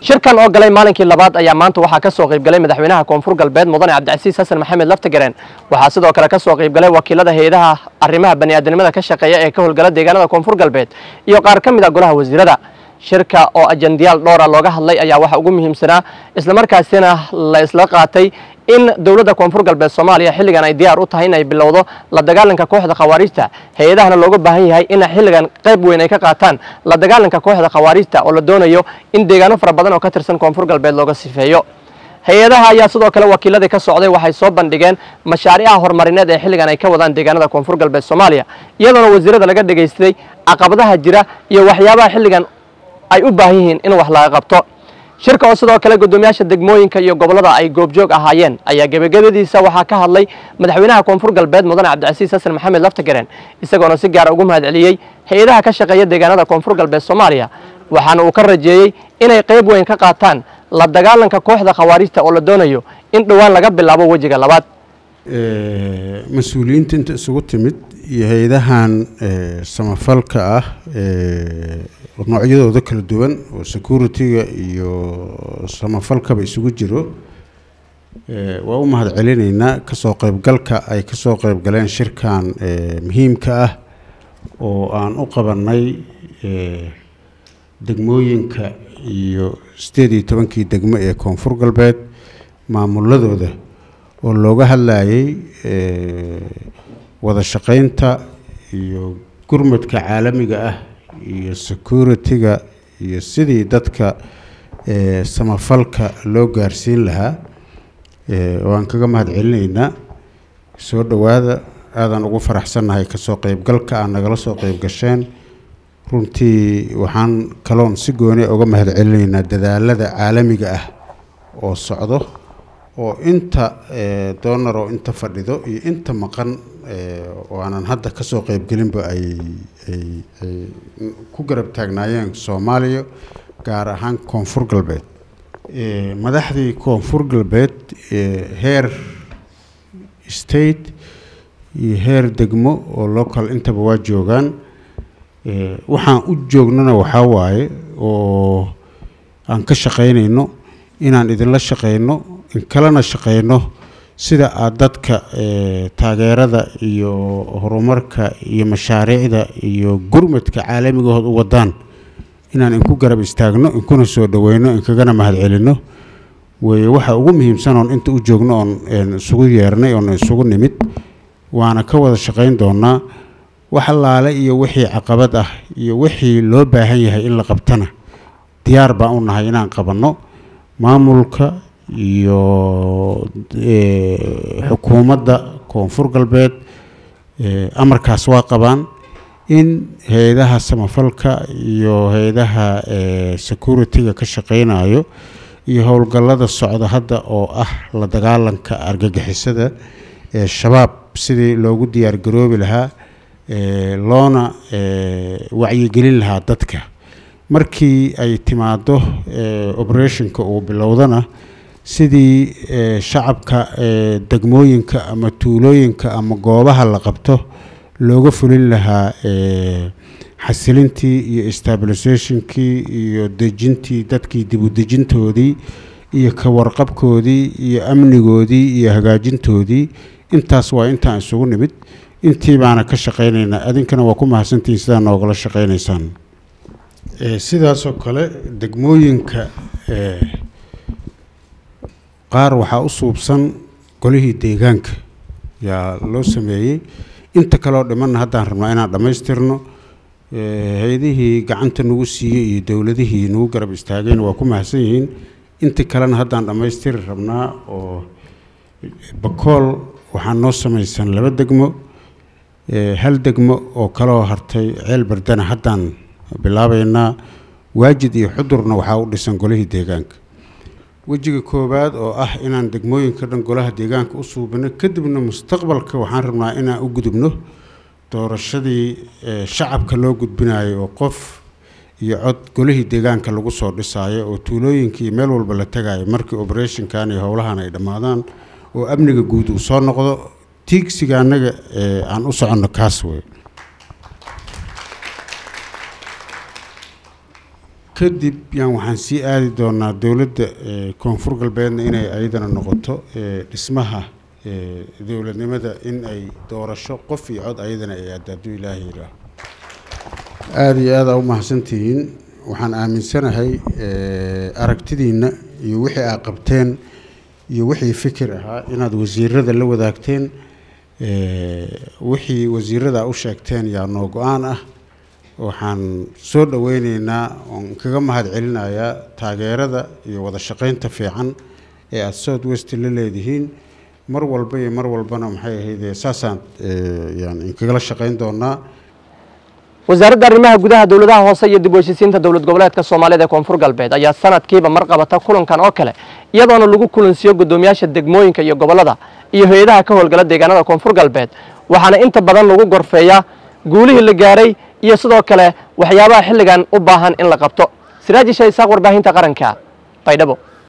shirkan oo galay maalinkii labaad ayaa maanta waxaa ka soo qaybgalay madaxweynaha koonfur galbeed mudane cabdicasiis xasan maxamed laftagareen waxaa sidoo kale ka soo qaybgalay wakiilada hay-adaha arrimaha bani'aadanimada ka shaqeeya ee ka howlgala deegaanada koonfur galbeed iyo qaar ka mid a golaha wasiirada shirka oo ajandiyaal dhowra looga hadlay ayaa waxaa ugu muhiimsanaa islamarkaasina la isla qaatay in dowladda koonfur galbeed soomaaliya xilligan ay diyaar u tahay in ay bilowdo la dagaalanka kooxda khawaariijta hay-adahana looga baahan yahay in xilligan qayb weyn ay ka qaataan la dagaalanka kooxda khawaariijta oo la doonayo in deegaano fara badan oo ka tirsan koonfur galbeed looga sifeeyo hay-adaha ayaa sidoo kale wakiiladii ka socday waxay soo bandhigeen mashaariicaha horumarineed ee xilligan ay ka wadaan deegaanada koonfur galbeed soomaaliya iyadoona wasiirada laga dhegaystay caqabadaha jira iyo waxyaabaha xilligan ay u baahan yihiin in wax laga qabto shirka oo sidoo kale guddoomiyaasha degmooyinka iyo gobollada ay goobjoog ahaayeen ayaa gebagabadiisa waxaa ka hadlay madaxweynaha koonfur galbeed mudane cabdicasiis xasan maxamed laftagareen isagoona si gaara ugu mahad celiyey hay-adaha ka shaqeeya deegaanada koonfur galbeed soomaaliya waxaana uu ka rajeeyey inay qayb weyn ka qaataan la dagaalanka kooxda khawaariijta oo la doonayo in dhowaan laga bilaabo wejiga labaad mas-uuliyiinta inta isugu timid iyo hay-adahan samafalka ah noocyadooda kala duwan oo security-ga iyo samafalkaba isugu jiro waa u mahad celinaynaa kasoo qeybgalka ay kasoo qeybgaleen shirkan muhiimka ah oo aan u qabanay degmooyinka iyo sideed iyo tobankii degmo ee koonfur galbeed maamuladooda oo looga hadlayay wada shaqeynta iyo gurmadka caalamiga ah iyo security-ga iyo sidii dadka samafalka loo gaarsiin lahaa waan kaga mahad celinaynaa soo dhowaada aadaan ugu faraxsannahay kasoo qeybgalka aad nagala soo qeyb gasheen runtii waxaan kaloon si gooni uga mahad celinaynaa dadaalada caalamiga ah oo socdo oo inta doonar oo inta fadhido iyo inta maqan oo aanan hadda kasoo qeybgelinba ay ay ay ku garab taagnaayeen soomaaliya gaar ahaan koonfur galbeed madaxdii koonfur galbeed heer state iyo heer degmo oo local intaba waa joogaan waxaan u joognana waxaa waaye oo aan ka shaqaynayno inaan idinla shaqayno in kalena shaqayno sida aada dadka taageerada iyo horumarka iyo mashaariicda iyo gurmadka caalamigahood u wadaan inaan inku garab istaagno inkuna soo dhaweyno inkagana mahad celino weye waxa ugu muhiimsan oon inta u joogno oon isugu yeernay oon isugu nimid waana ka wada shaqayn doonaa wax allaale iyo wixii caqabad ah iyo wixii loo baahan yahay in la qabtana diyaar baan u nahay inaan qabanno maamulka iyo xukuumadda koonfur galbeed amarkaas waa qabaan in hay-adaha samafalka iyo hay-adaha security-ga ka shaqeynayo iyo howlgallada socda hadda oo ah la dagaalanka argagixisada ee shabaab sidii loogu diyaar garoobi lahaa loona wacyigelin lahaa dadka markii ay timaado operationka uu bilowdana sidii shacabka degmooyinka ama tuulooyinka ama goobaha la qabto looga fulin lahaa xasilintii iyo stabilisationkii iyo dejintii dadkii dib u dejintoodii iyo ka warqabkoodii iyo amnigoodii iyo hagaajintoodii intaas waa intaan isugu nimid intii baana ka shaqaynaynaa adinkana waa ku mahadsantihiin sidaa noogala shaqaynaysaan sidaasoo kale degmooyinka qaar waxaa u suubsan golihii deegaanka yaa loo sameeyey inta kaleo dhimanna haddaan rabnaa inaan dhammaystirno hay-adihii gacanta nagu siiyey iyo dowladihii nagu garab istaageen waa ku mahadsan yihiin inta kalena haddaan dhammaystiri rabnaa oo bakool waxaa noo samaysan laba degmo hal degmo oo kaloo hartay ceel bardana haddaan bilaabaynaa waajid iyo xudurna waxaa u dhisan golihii deegaanka wejiga koowaad oo ah inaan degmooyinka dhan golaha deegaanka u suubino kadibna mustaqbalka waxaan rabnaa inaan u gudubno doorashadii shacabka loo gudbinayo oo qof iyo cod golihii deegaanka lagu soo dhisaayo oo tuulooyinkii meel walba la tagayo markii operationkan iyo howlahan ay dhammaadaan oo amniga guud uu soo noqdo tiigsiga annaga aan u soconno kaas wey kadib yaan waxaan sii aadi doonaa dowladda koonfur galbeedna inay ayadana noqoto dhismaha dowladnimada in ay doorasho qof iyo cod ayadana ay aada hadduu ilaahay yidhaaho aada iyo aada u mahadsantihiin waxaan aaminsanahay aragtidiinna iyo wixii aad qabteen iyo wixii fikir ahaa inaad wasiirada la wadaagteen wixii wasiirada u sheegteen yaa noo go-aan ah waxaan soo dhoweyneynaa oon kaga mahad celinayaa taageerada iyo wada shaqeynta fiican ee aada south west la leedihiin mar walba iyo mar walbana maxay ahayd saasaan yani inkagala shaqeyn doonaa wasaaradda arrimaha gudaha dowladaha hoose iyo dib u heshisiinta dowlad goboleedka soomaalida ee koonfur galbeed ayaa sanadkiiba mar qabata kulankan oo kale iyadoona lagu kulansiiyo guddoomiyaasha degmooyinka iyo gobollada iyo hay-adaha ka howlgala deegaanada koonfur galbeed waxaana inta badan lagu gorfeeyaa guulihii la gaaray iyo sidoo kale waxyaabaha xilligan u baahan in la qabto siraaji shah isaaq warbaahinta qaranka baydhabo